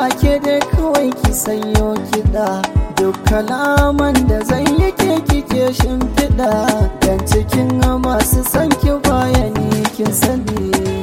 ke dai kawai ki sanyo kiɗa duk kalaman da zan yi ke kike shimfiɗa dan cikin masu son ki bayani kin sani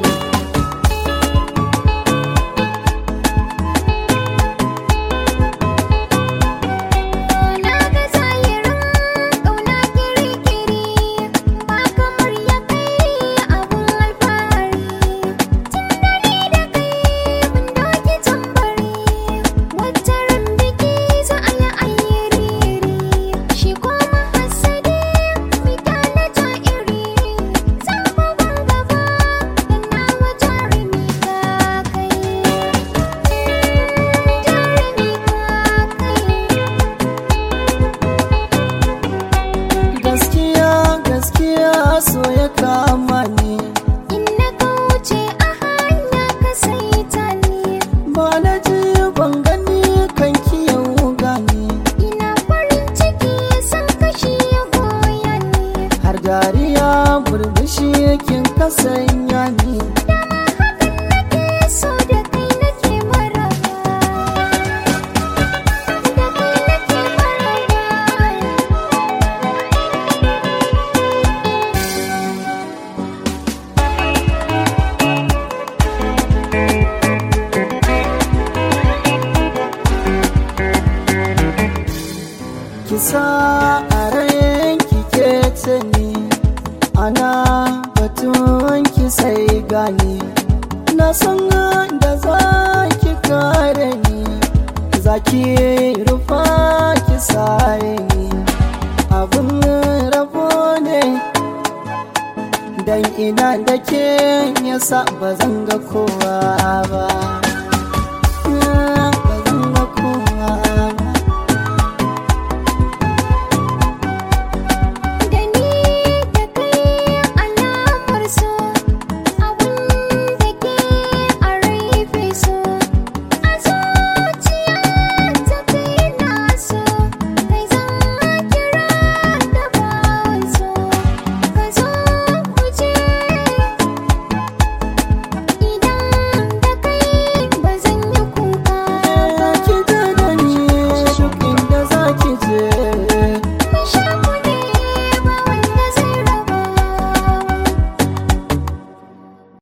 Na ga zahirin ƙauna kiri-kiri ba kamar ya kai abun alfahari tun da ni da kai mun doki tambari wata ran biki za a yi ayyiri shi kuma hasade fita na ja'iri zan bugun gaba da nawa jarumi ka kai jarumi ka kai gaskiya gaskiya so ya kama ni In na kauce a hanya ka saita ni ba na ji ban gani kan ki yau gani Ina farin ciki san kashi ya goya ni har dariya burbushi kin kasanya ni Dama hakan nake so da kai nake maraba Da kai nake maraba kisa a rayan kike ce ni ana batun ki sai gani na san da za ki kare ni za ki rufa ki sare ni abin rabo ne dan ina da ke yasa ba zan ga kowa ba